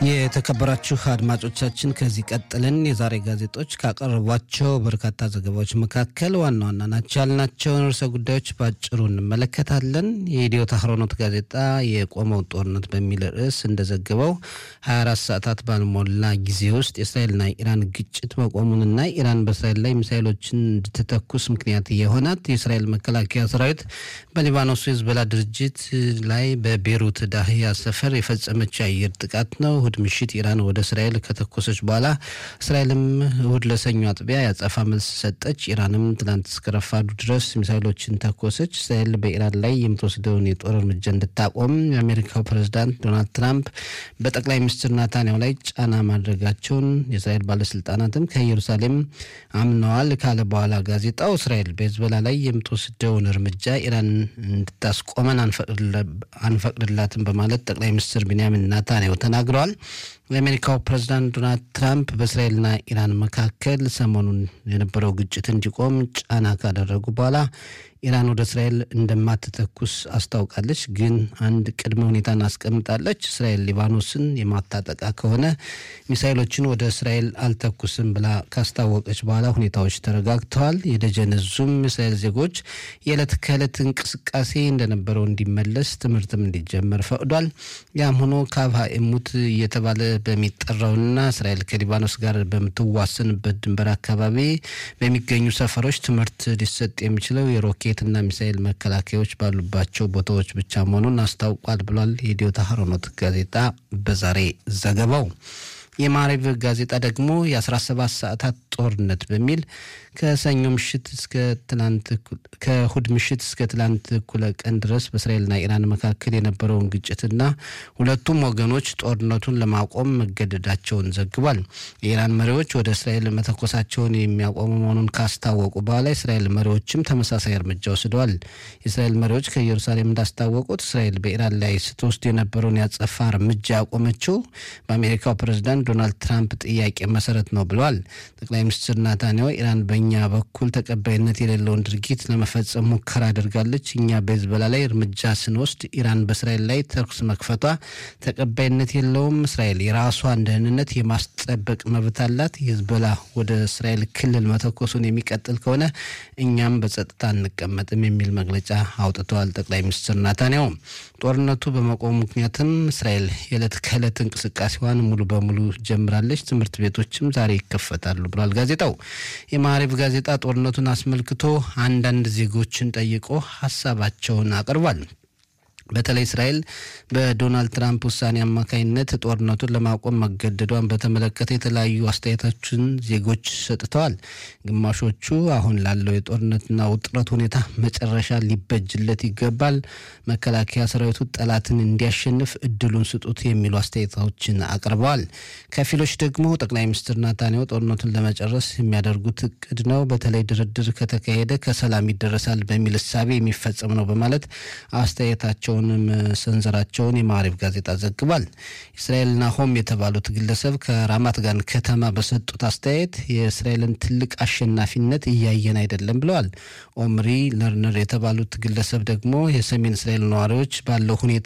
የተከበራችሁ አድማጮቻችን ከዚህ ቀጥለን የዛሬ ጋዜጦች ካቀረቧቸው በርካታ ዘገባዎች መካከል ዋና ዋና ናቸው ያልናቸውን ርዕሰ ጉዳዮች በአጭሩ እንመለከታለን። የኢትዮ ታህሮኖት ጋዜጣ የቆመው ጦርነት በሚል ርዕስ እንደዘገበው 24 ሰዓታት ባልሞላ ጊዜ ውስጥ የእስራኤልና ኢራን ግጭት መቆሙንና ኢራን በእስራኤል ላይ ሚሳይሎችን እንድትተኩስ ምክንያት የሆናት የእስራኤል መከላከያ ሰራዊት በሊባኖሱ የዝበላ ድርጅት ላይ በቤሩት ዳህያ ሰፈር የፈጸመችው የአየር ጥቃት ነው። እሁድ ምሽት ኢራን ወደ እስራኤል ከተኮሰች በኋላ እስራኤልም እሁድ ለሰኞ አጥቢያ ያጸፋ መልስ ሰጠች። ኢራንም ትላንት እስከ ረፋዱ ድረስ ሚሳይሎችን ተኮሰች። እስራኤል በኢራን ላይ የምትወስደውን የጦር እርምጃ እንድታቆም የአሜሪካው ፕሬዝዳንት ዶናልድ ትራምፕ በጠቅላይ ሚኒስትር ናታንያሁ ላይ ጫና ማድረጋቸውን የእስራኤል ባለስልጣናትም ከኢየሩሳሌም አምነዋል ካለ በኋላ ጋዜጣው እስራኤል በሂዝቦላ ላይ የምትወስደውን እርምጃ ኢራን እንድታስቆመን አንፈቅድላትም በማለት ጠቅላይ ሚኒስትር ቢንያሚን ናታንያሁ ተናግረዋል። የአሜሪካው ፕሬዝዳንት ዶናልድ ትራምፕ በእስራኤልና ኢራን መካከል ሰሞኑን የነበረው ግጭት እንዲቆም ጫና ካደረጉ በኋላ ኢራን ወደ እስራኤል እንደማትተኩስ አስታውቃለች። ግን አንድ ቅድመ ሁኔታን አስቀምጣለች። እስራኤል ሊባኖስን የማታጠቃ ከሆነ ሚሳይሎችን ወደ እስራኤል አልተኩስም ብላ ካስታወቀች በኋላ ሁኔታዎች ተረጋግተዋል። የደጀን ዙም እስራኤል ዜጎች የዕለት ከዕለት እንቅስቃሴ እንደነበረው እንዲመለስ ትምህርትም እንዲጀመር ፈቅዷል። ያም ሆኖ ካብ ሃኤሙት እየተባለ በሚጠራውና እስራኤል ከሊባኖስ ጋር በምትዋሰንበት ድንበር አካባቢ በሚገኙ ሰፈሮች ትምህርት ሊሰጥ የሚችለው የሮኬትና ሚሳኤል መከላከያዎች ባሉባቸው ቦታዎች ብቻ መሆኑን አስታውቋል ብሏል የኢትዮ ታህሮኖት ጋዜጣ በዛሬ ዘገባው። የማሪቭ ጋዜጣ ደግሞ የ17 ሰዓታት ጦርነት በሚል ከሰኞ ምሽት እስከ ትላንት ከእሁድ ምሽት እስከ ትላንት እኩለ ቀን ድረስ በእስራኤልና ኢራን መካከል የነበረውን ግጭትና ሁለቱም ወገኖች ጦርነቱን ለማቆም መገደዳቸውን ዘግቧል። የኢራን መሪዎች ወደ እስራኤል መተኮሳቸውን የሚያቆሙ መሆኑን ካስታወቁ በኋላ የእስራኤል መሪዎችም ተመሳሳይ እርምጃ ወስደዋል። የእስራኤል መሪዎች ከኢየሩሳሌም እንዳስታወቁት እስራኤል በኢራን ላይ ስትወስድ የነበረውን ያጸፋ እርምጃ ያቆመችው በአሜሪካው ፕሬዝዳንት ዶናልድ ትራምፕ ጥያቄ መሰረት ነው ብለዋል። ጠቅላይ ሚኒስትር ናታንያሁ ኢራን በእኛ በኩል ተቀባይነት የሌለውን ድርጊት ለመፈጸም ሙከራ አድርጋለች። እኛ በሂዝቦላ ላይ እርምጃ ስንወስድ ኢራን በእስራኤል ላይ ተኩስ መክፈቷ ተቀባይነት የለውም። እስራኤል የራሷን ደህንነት የማስጠበቅ መብት አላት። ሂዝቦላ ወደ እስራኤል ክልል መተኮሱን የሚቀጥል ከሆነ እኛም በጸጥታ አንቀመጥም የሚል መግለጫ አውጥተዋል ጠቅላይ ሚኒስትር ናታንያሁ። ጦርነቱ በመቆሙ ምክንያትም እስራኤል የዕለት ከዕለት እንቅስቃሴዋን ሙሉ በሙሉ ጀምራለች። ትምህርት ቤቶችም ዛሬ ይከፈታሉ ብሏል ጋዜጣው። የማዕሪፍ ጋዜጣ ጦርነቱን አስመልክቶ አንዳንድ ዜጎችን ጠይቆ ሀሳባቸውን አቅርቧል። በተለይ እስራኤል በዶናልድ ትራምፕ ውሳኔ አማካኝነት ጦርነቱን ለማቆም መገደዷን በተመለከተ የተለያዩ አስተያየቶችን ዜጎች ሰጥተዋል። ግማሾቹ አሁን ላለው የጦርነትና ውጥረት ሁኔታ መጨረሻ ሊበጅለት ይገባል፣ መከላከያ ሰራዊቱ ጠላትን እንዲያሸንፍ እድሉን ስጡት የሚሉ አስተያየቶችን አቅርበዋል። ከፊሎች ደግሞ ጠቅላይ ሚኒስትር ናታንያሁ ጦርነቱን ለመጨረስ የሚያደርጉት እቅድ ነው፣ በተለይ ድርድር ከተካሄደ ከሰላም ይደረሳል በሚል እሳቤ የሚፈጸም ነው በማለት አስተያየታቸው ሰንዘራቸውን የማዕሪፍ ጋዜጣ ዘግቧል። እስራኤል ናሆም የተባሉት ግለሰብ ከራማት ጋን ከተማ በሰጡት አስተያየት የእስራኤልን ትልቅ አሸናፊነት እያየን አይደለም ብለዋል። ኦምሪ ለርነር የተባሉት ግለሰብ ደግሞ የሰሜን እስራኤል ነዋሪዎች ባለው ሁኔታ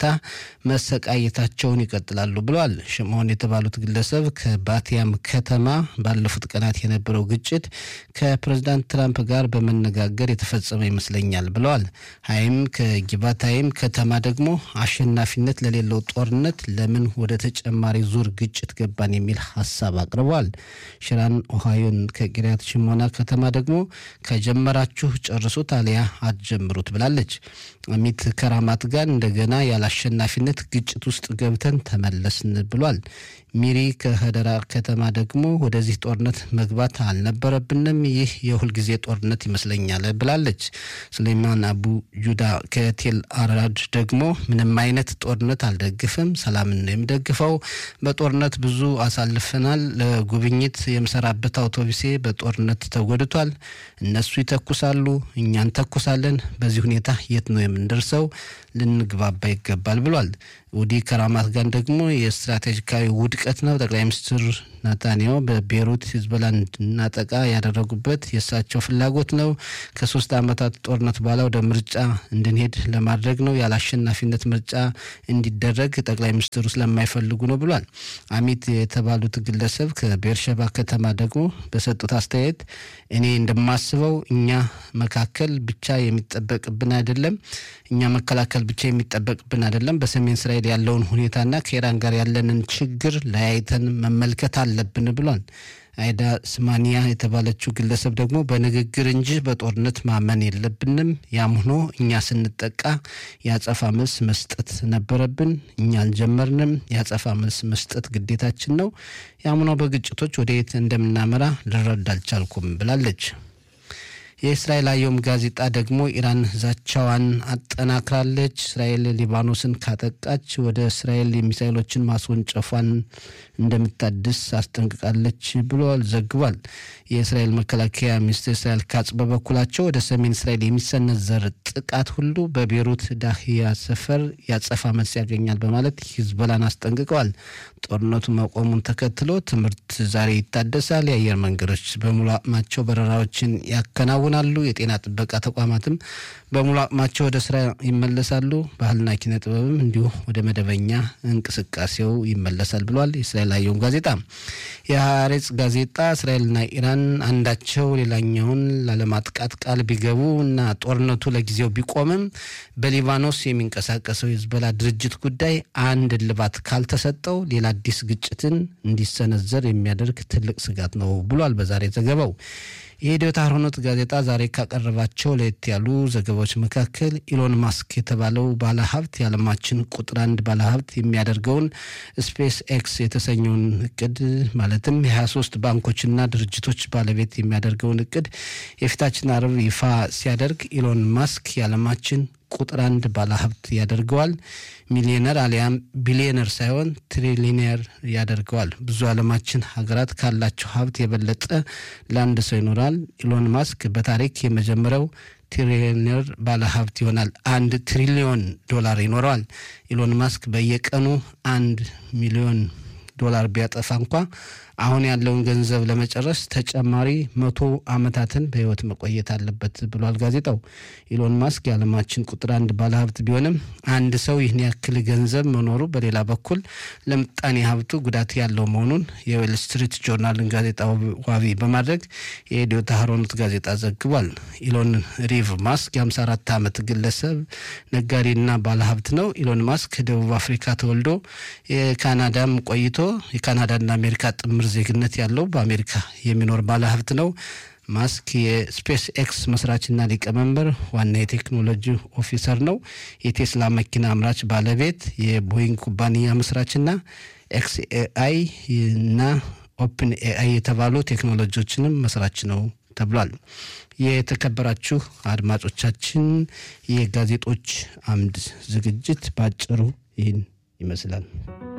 መሰቃየታቸውን ይቀጥላሉ ብለዋል። ሽምሆን የተባሉት ግለሰብ ከባቲያም ከተማ ባለፉት ቀናት የነበረው ግጭት ከፕሬዝዳንት ትራምፕ ጋር በመነጋገር የተፈጸመ ይመስለኛል ብለዋል። ሀይም ከጊባታይም ከተማ ደግሞ አሸናፊነት ለሌለው ጦርነት ለምን ወደ ተጨማሪ ዙር ግጭት ገባን የሚል ሀሳብ አቅርበዋል። ሽራን ኦሃዮን ከቂርያት ሽሞና ከተማ ደግሞ ከጀመራችሁ ጨርሱት አሊያ አትጀምሩት ብላለች። አሚት ከራማት ጋር እንደገና ያለ አሸናፊነት ግጭት ውስጥ ገብተን ተመለስን ብሏል። ሚሪ ከህደራ ከተማ ደግሞ ወደዚህ ጦርነት መግባት አልነበረብንም፣ ይህ የሁልጊዜ ጦርነት ይመስለኛል ብላለች። ሱሌይማን አቡ ጁዳ ከቴል አራድ ደግሞ ምንም አይነት ጦርነት አልደግፍም፣ ሰላምን ነው የምደግፈው። በጦርነት ብዙ አሳልፈናል። ለጉብኝት የምሰራበት አውቶቡሴ በጦርነት ተጎድቷል። እነሱ ይተኩሳሉ፣ እኛ እንተኩሳለን። በዚህ ሁኔታ የት ነው የምንደርሰው? ልንግባባ ይገባል ብሏል። ውዲ ከራማት ጋር ደግሞ የስትራቴጂካዊ ውድቀት ነው። ጠቅላይ ሚኒስትር ናታንያሁ በቤሩት ሂዝቦላ እንድናጠቃ ያደረጉበት የእሳቸው ፍላጎት ነው። ከሶስት ዓመታት ጦርነት በኋላ ወደ ምርጫ እንድንሄድ ለማድረግ ነው። ያለ አሸናፊነት ምርጫ እንዲደረግ ጠቅላይ ሚኒስትሩ ስለማይፈልጉ ነው ብሏል። አሚት የተባሉት ግለሰብ ከቤርሸባ ከተማ ደግሞ በሰጡት አስተያየት እኔ እንደማስበው እኛ መካከል ብቻ የሚጠበቅብን አይደለም፣ እኛ መከላከል ብቻ የሚጠበቅብን አይደለም። በሰሜን እስራኤል ያለውን ሁኔታና ከኢራን ጋር ያለንን ችግር ለያይተን መመልከት አለብን ብሏል። አይዳ ስማኒያ የተባለችው ግለሰብ ደግሞ በንግግር እንጂ በጦርነት ማመን የለብንም። ያም ሆኖ እኛ ስንጠቃ የአጸፋ መልስ መስጠት ነበረብን። እኛ አልጀመርንም። የአጸፋ መልስ መስጠት ግዴታችን ነው። ያም ሆኖ በግጭቶች ወደ የት እንደምናመራ ልረዳ አልቻልኩም ብላለች። የእስራኤል አየም ጋዜጣ ደግሞ ኢራን ዛቻዋን አጠናክራለች። እስራኤል ሊባኖስን ካጠቃች ወደ እስራኤል የሚሳይሎችን ማስወንጨፏን እንደምታድስ አስጠንቅቃለች ብሏል ዘግቧል። የእስራኤል መከላከያ ሚኒስትር እስራኤል ካጽ በበኩላቸው ወደ ሰሜን እስራኤል የሚሰነዘር ጥቃት ሁሉ በቤሩት ዳህያ ሰፈር ያጸፋ መልስ ያገኛል በማለት ሂዝቦላን አስጠንቅቀዋል። ጦርነቱ መቆሙን ተከትሎ ትምህርት ዛሬ ይታደሳል። የአየር መንገዶች በሙሉ አቅማቸው በረራዎችን ያከናውናሉ። የጤና ጥበቃ ተቋማትም በሙሉ አቅማቸው ወደ ስራ ይመለሳሉ። ባህልና ኪነ ጥበብም እንዲሁ ወደ መደበኛ እንቅስቃሴው ይመለሳል ብሏል የእስራኤል አየም ጋዜጣ። የሀሬጽ ጋዜጣ እስራኤልና ኢራን አንዳቸው ሌላኛውን ላለማጥቃት ቃል ቢገቡ እና ጦርነቱ ለጊዜው ቢቆምም በሊባኖስ የሚንቀሳቀሰው የሂዝቦላ ድርጅት ጉዳይ አንድ እልባት ካልተሰጠው ሌላ አዲስ ግጭትን እንዲሰነዘር የሚያደርግ ትልቅ ስጋት ነው ብሏል በዛሬ ዘገባው። የኢዲዮት አህሮኖት ጋዜጣ ዛሬ ካቀረባቸው ለየት ያሉ ዘገባዎች መካከል ኢሎን ማስክ የተባለው ባለሀብት የዓለማችን ቁጥር አንድ ባለሀብት የሚያደርገውን ስፔስ ኤክስ የተሰኘውን እቅድ ማለትም የ23 ባንኮችና ድርጅቶች ባለቤት የሚያደርገውን እቅድ የፊታችን አርብ ይፋ ሲያደርግ ኢሎን ማስክ የዓለማችን ቁጥር አንድ ባለሀብት ያደርገዋል። ሚሊዮነር አሊያም ቢሊዮነር ሳይሆን ትሪሊነር ያደርገዋል። ብዙ ዓለማችን ሀገራት ካላቸው ሀብት የበለጠ ለአንድ ሰው ይኖራል። ኢሎን ማስክ በታሪክ የመጀመሪያው ትሪሊየነር ባለሀብት ይሆናል። አንድ ትሪሊዮን ዶላር ይኖረዋል። ኢሎን ማስክ በየቀኑ አንድ ሚሊዮን ዶላር ቢያጠፋ እንኳ አሁን ያለውን ገንዘብ ለመጨረስ ተጨማሪ መቶ ዓመታትን በሕይወት መቆየት አለበት ብሏል ጋዜጣው። ኢሎን ማስክ የዓለማችን ቁጥር አንድ ባለሀብት ቢሆንም አንድ ሰው ይህን ያክል ገንዘብ መኖሩ በሌላ በኩል ለምጣኔ ሀብቱ ጉዳት ያለው መሆኑን የዌል ስትሪት ጆርናልን ጋዜጣ ዋቢ በማድረግ የኢትዮ ታህሮኖት ጋዜጣ ዘግቧል። ኢሎን ሪቭ ማስክ የ54 ዓመት ግለሰብ ነጋዴና ባለሀብት ነው። ኢሎን ማስክ ደቡብ አፍሪካ ተወልዶ የካናዳም ቆይቶ የካናዳና አሜሪካ ጥምር ዜግነት ያለው በአሜሪካ የሚኖር ባለሀብት ነው። ማስክ የስፔስ ኤክስ መስራችና ሊቀመንበር ዋና የቴክኖሎጂ ኦፊሰር ነው። የቴስላ መኪና አምራች ባለቤት፣ የቦይንግ ኩባንያ መስራችና ኤክስ ኤአይ እና ኦፕን ኤአይ የተባሉ ቴክኖሎጂዎችንም መስራች ነው ተብሏል። የተከበራችሁ አድማጮቻችን የጋዜጦች አምድ ዝግጅት በአጭሩ ይህን ይመስላል።